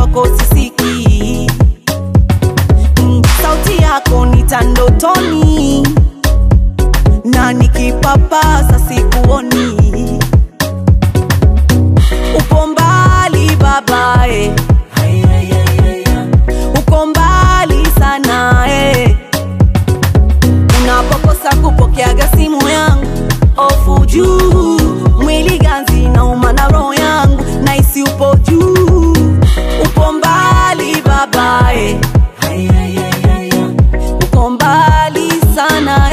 kwako sisiki mm, sauti yako nitandotoni na nikipapasa sikuoni upo mbali babae uko mbali sana eh. unapokosa kupokeaga simu yangu ofu juu mwili ganzi na umana roho yangu naisi upo juu upo mbali babae uko mbali sana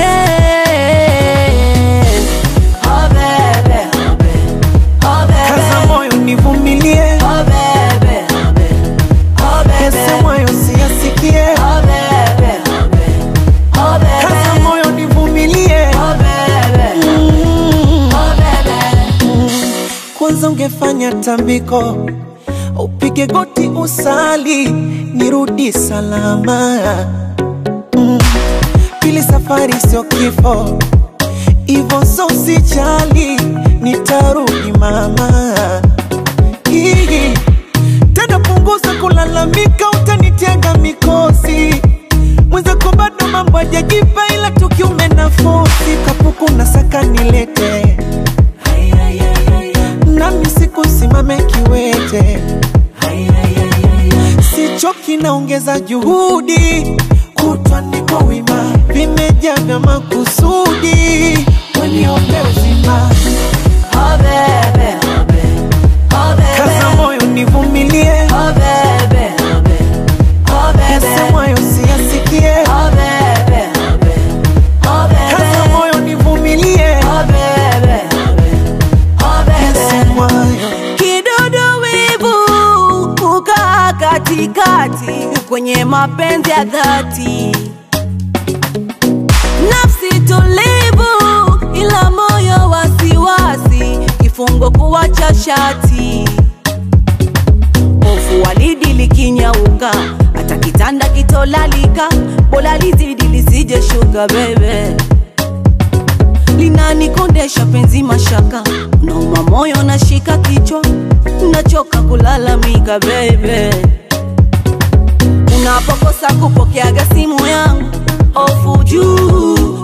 eh. Oh, bebe, oh, bebe, oh, bebe. Kaza moyo nivumilie, Oh, bebe, oh, bebe, oh, bebe. yasemayo siyasikie. Oh, bebe, oh, bebe, oh, bebe. Kaza moyo nivumilie, Oh, bebe, Mm. oh, bebe. kwanza ungefanya tambiko, upige goti usali, nirudi salama. Mm. Pili, safari sio kifo, ivo so usijali, nitarudi mama. Hii. Tena punguza kulalamika, utanitega mikosi mwenzako bado mambo hajajipa, ila tukiume nafosi kapuku na saka nilete nami sikusimame kiwete, sichoki naongeza juhudi, kutwa niko wima, vimejaa vya makusudi, weniombe uzima, Oh, bebe, oh, bebe, oh, bebe. kaza moyo nivumilie, Oh, bebe, oh, bebe, oh, bebe. yasemwayo siyasikie, Oh, bebe, oh, bebe, oh, bebe. kaza moyo nivumilie, Oh, bebe, oh, bebe, oh, bebe. yasemwayo Kidudu wivu kukaa katikati kwenye mapenzi ya dhati, nafsi tulivu ila moyo wasiwasi, kifungo kuwacha shati, hofu walidi likinyauka, hata kitanda kitolalika, bora lizidi lisije shuka bebe linanikondesha penzi mashaka, nauma moyo nashika kichwa, nachoka kulalamika bebe, unapokosa kupokeaga simu yangu, ofu juu